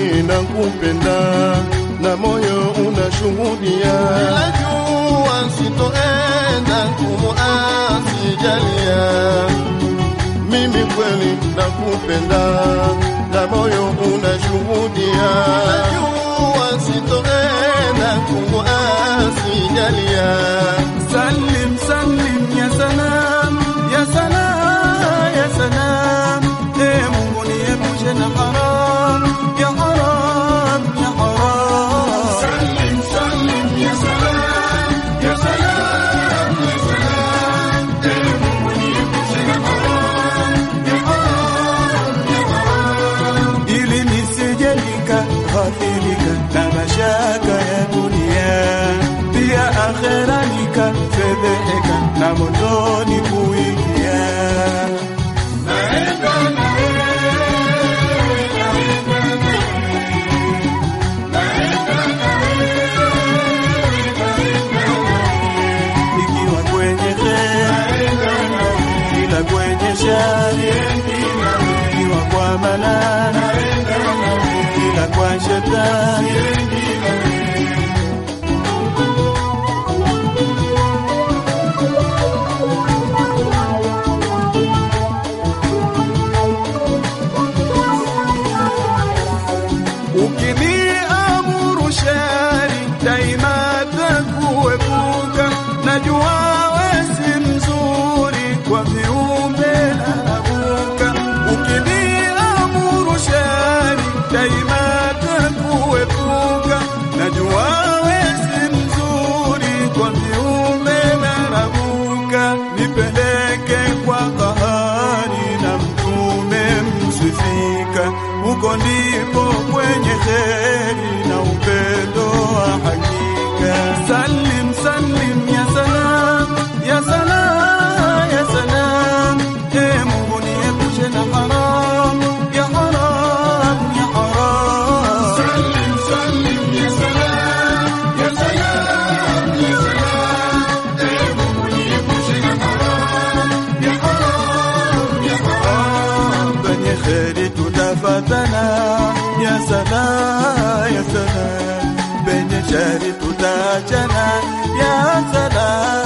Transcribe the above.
kweli nakupenda na moyo unashuhudia. Najua sitoenda kumuasi Jalia, Mimi kweli nakupenda na moyo unashuhudia. najua sitoenda kumuasi Jalia. Salim salim ya salam ya salam ya salam, e Mungu niepushe na haram ya haram ya haram. Salim salim ya salam ya salam ya salam, e Mungu niepushe na haram ya haram ya haram, ili nisije nikaathirika na mashaka ya dunia pia akhera nikafedheheka na motoni kuingia. Naenda na wewe, naenda na wewe, naenda na wewe, naenda na wewe. Nikiwa kwenye kheri, ila kwenye shari, nikiwa kwa manana, ila kwa shetani Ukiniamuru shari daima takuepuka, najua we si mzuri kwa viumbe narabuka. Ukiniamuru shari daima takuepuka, najua we si mzuri kwa viumbe narabuka. Nipeleke kwa kahari na mtume msifika, huko ndipo kwenye kheri na upendo wa hakika. Salim salim ya salam ya salam ya salam, e Mungu niepushe na haram ya haram ya haram. Salim salim ya salam ya salam ya salam, e Mungu niepushe na haram ya haram ya haram. Kwenye kheri tutafatana ya sana ya sana, penye shari tutaachana ya sana